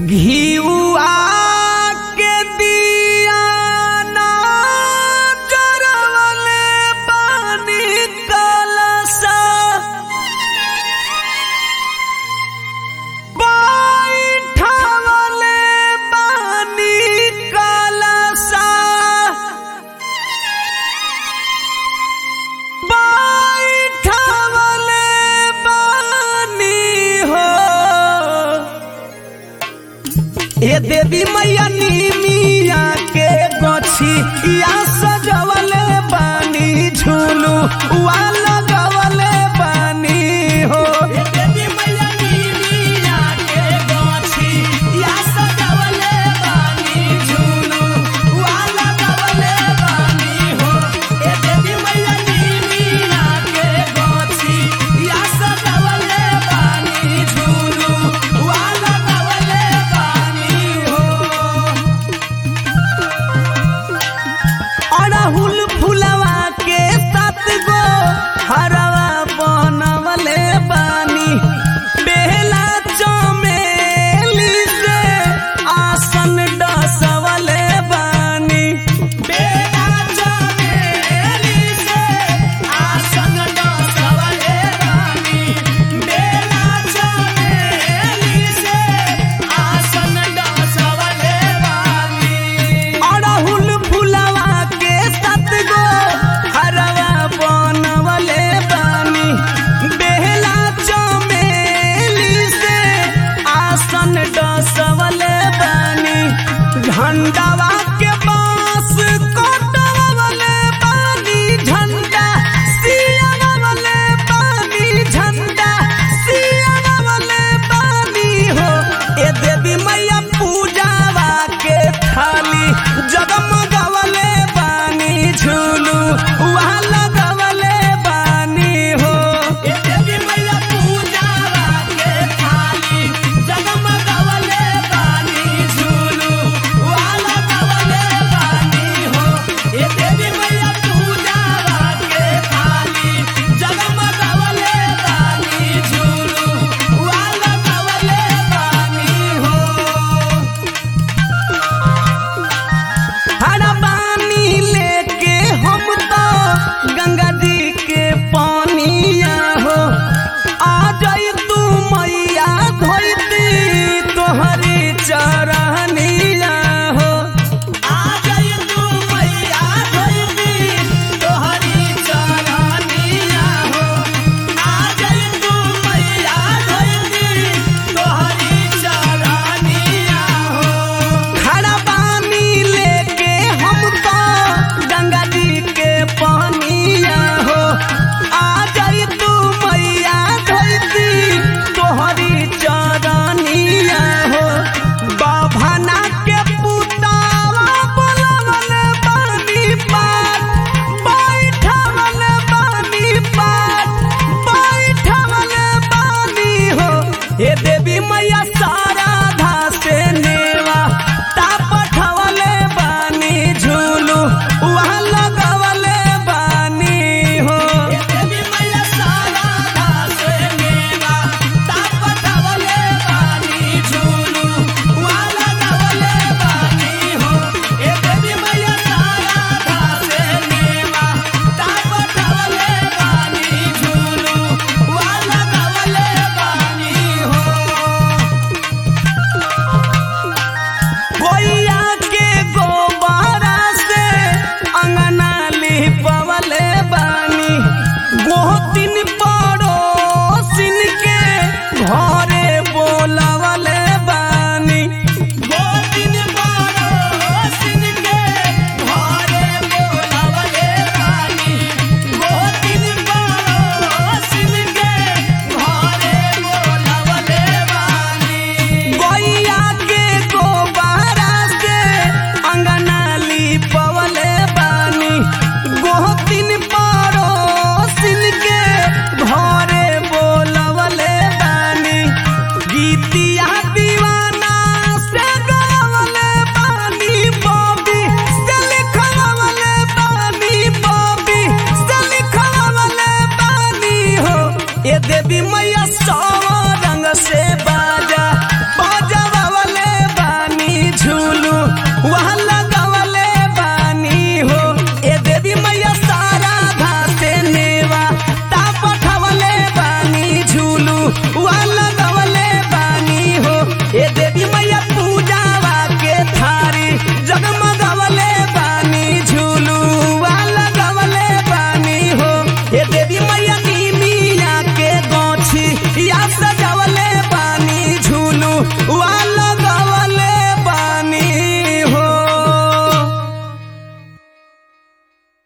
घिउआ के दिया ना जरवले पानी कलसा बैठवले पानी कलसा बैठवले पानी हो ए देवी मैया नीमिया के गछी या सजवले बानी झूलू वा लगवले बानी हो ए देवी मैया नीमिया के गछी या सजवले बानी झूलू वा लगवले बानी हो ए देवी मैया नीमिया के गछी या सजवले बानी झूलू वा लगवले बानी हो अड़हुल फुलवा के सात गो हरवा बनवले बानी बेला चमेली से आसन डसवले बानी बेला चमेली से आसन डसवले बानी बेला चमेली से आसन डसवले बानी अड़हुल फुलवा के सात गो हरवा बनवले बानी बेहला चमेली से आसन डसवले बानी झंडावा के बांस कटवले बानी झंडा सियावले बानी झंडा सियावले बानी हो ए देवी मैया पूजावा के थाली जगमगवले बानी झूलू वहाँ लगवले बानी हो ए देवी मैया पूजावा के थाली जगमगवले बानी झूलू वहाँ लगवले बानी हो ए देवी मैया पूजावा के थाली जगमगवले बानी झूलू वहाँ लगवले बानी हो हरा पानी लेके हम तो गंगा जी के पानिया हो आ जाई तू मैया धोती तोहरी चरनिया हो आ जाई तू मैया धोती तोहरी चरनिया हो आ जाई तू मैया धोती तोहरी चरनिया हो खड़ा पानी लेके हम तो गंगा जी के पानिया हो आ जाई तू मैया धोती तोहरी चरनिया हो बाभना के पुतावा बोलवले बानी पात बैठवले बानी पात बैठवले बानी हो हे देवी मैया साराधा से नेवा ता पठवले बानी झूलू वहाँ लगवले बानी हो हे देवी मैया साराधा से नेवा ता पठवले बानी झूलू वहाँ लगवले बानी हो हे देवी मैया साराधा से नेवा ता पठवले बानी झूलू वहाँ लगवले बानी हो खाल